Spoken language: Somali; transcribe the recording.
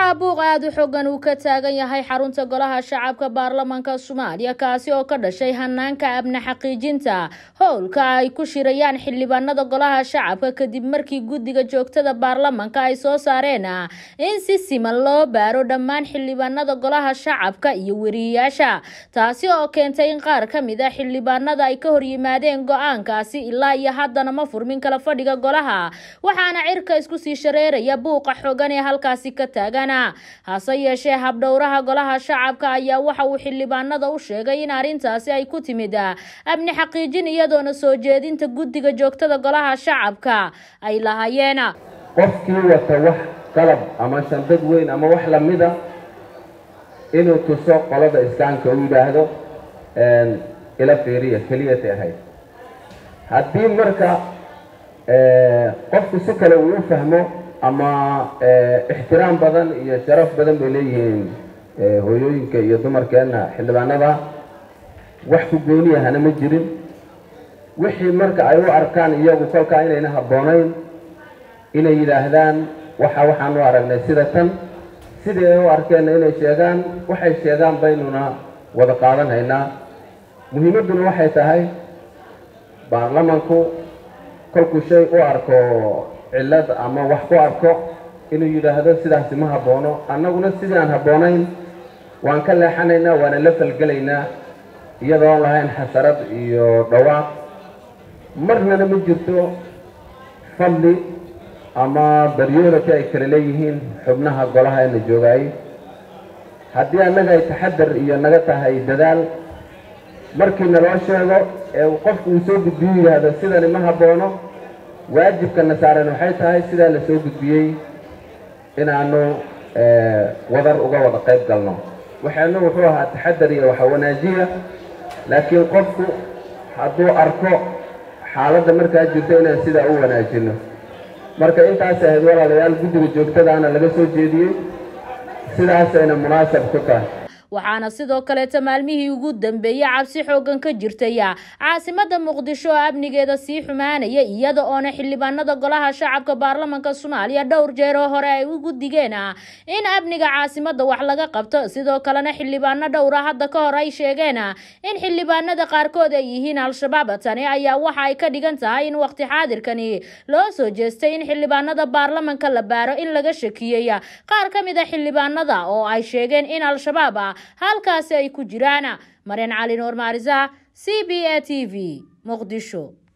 waxaa buuq aada u xoogan uu ka taagan yahay xarunta golaha shacabka baarlamaanka soomaaliya kaasi oo ka dhashay hanaanka amni xaqiijinta howlka ay ku shirayaan xildhibaanada golaha shacabka kadib markii guddiga joogtada baarlamaanka ay soo saareen in si siman loo baaro dhammaan xildhibaanada golaha shacabka iyo weriyayaasha taasi oo keentay in qaar ka mid a xildhibaanada ay ka horyimaadeen go-aankaasi ilaa iyo haddana ma furmin kala fadhiga golaha waxaana cirka isku sii shareeraya buuqa xoogan ee halkaasi ka taagan hase yeeshee habdhowraha golaha shacabka ayaa waxa uu xildhibaanada u sheegay in arrintaasi ay ku timid amni xaqiijin iyadoona soo jeedinta guddiga joogtada golaha shacabka ay lahaayeen qofkii wata wax qalab ama shandad weyn ama wax lamida inuu tuso qolada iskaanka u yidhaahdo ila fiiriya keliyatay ahayd haddii marka qofku si kale uu u fahmo ama ixtiraam badan iyo sharaf badan bay leeyihiin hooyooyinka iyo dumarkeenna xildhibaanada wax ku gooniyahana ma jirin wixii marka ay u arkaan iyagu kolkaa inayna habboonayn inay yidhaahdaan waxa waxaan u aragnay sida tan sidii ay u arkeenna inay sheegaan waxay sheegaan baynuna wada qaadanhaynaa muhiimadduna waxay tahay baarlamanku kolkuu shay u arko cillad ama wax ku arko inuu yidhaahdo sidaasi ma habboono annaguna sidii aan habboonayn waan ka leexanaynaa waana la falgelaynaa iyadoon lahayn xasarad iyo dhawaaq marnana ma jirto fadli ama baryoorati ay kala leeyihiin xubnaha golaha ee la joogaayey haddii annaga ay taxadar iyo naga tahay dadaal markii naloo sheego ee qofku uu soo gudbiyo yidhaahdo sidani ma habboono waajibkana saaran waxay tahay sidaa la soo gudbiyey inaanu wadar uga wada qayb galno waxaanu wuxuu ahaa taxadar iyo waxa wanaajiya laakiin qofku hadduu arko xaaladda markaa jirto inaan sidaa u wanaajino marka intaas ahayd walaalayaal guddiga joogtadaana laga soo jeediyey sidaasayna munaasab ku tahay waxaana sidoo kaleeta maalmihii ugu dambeeyey cabsi xoogan ka jirtay caasimada muqdisho oo amnigeeda sii xumaanaya iyada oona xildhibaanada golaha shacabka baarlamanka soomaaliya dhowr jeer oo hore ay ugu digeen in amniga caasimada wax laga qabto sidoo kalena xildhibaano dhowra hadda ka hor ay sheegeen in xildhibaanada qaarkood ay yihiin al-shabaab tani ayaa waxa ay ka dhigan tahay in waqti xaadirkani loo soo jeestay in xildhibaanada baarlamanka la baaro in laga shakiyey qaar ka mid a xildhibaanada oo ay sheegeen in al-shabaab halkaasi ay ku jiraan maryan cali nuur maarisa c b a t v muqdisho